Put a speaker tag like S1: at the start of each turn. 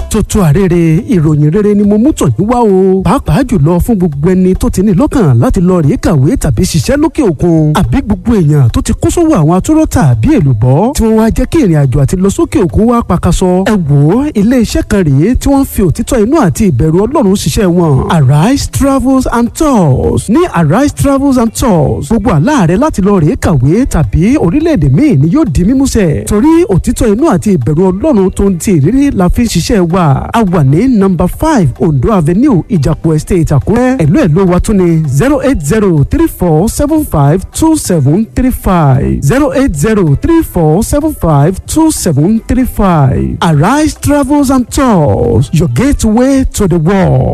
S1: tuntun àrèrè ìròyìn rere ni mo mú tọ̀ yín wá o pàápàá jùlọ fún gbogbo ẹni tó ti ní lọ́kàn láti lọ rèé kàwé tàbí ṣiṣẹ́ lókè òkun àbí gbogbo èèyàn tó ti kó sówó àwọn atúrọ̀ tàbí èlùbọ́ tí wọ́n wá jẹ́ kí ìrìn àjò àti lọ sókè òkun wá pakasọ ẹ wò ó ilé iṣẹ́ kan rèé tí wọ́n fi òtítọ́ inú àti ìbẹ̀rù ọlọ́run ṣiṣẹ́ wọn arise travels and tours ní arise travels and tours gbogbo àlá rẹ láti lọ rèé kàwé tàbí orílẹ̀-èdè míì ni yóò di mímúṣẹ torí òtítọ́ inú àti ìbẹ̀rù ọlọ́run tó ń ti ìrírí la fi ń ṣiṣẹ́ wa a wà ní nọ́mbà five ondo avenue ìjàpọ̀ estate àkúrẹ́ ẹ̀lú ẹ̀lú wa tún ní zero eight zero three four seven five two seven three five zero eight zero three four seven five two seven three five arise travels and tours your gateway to the world.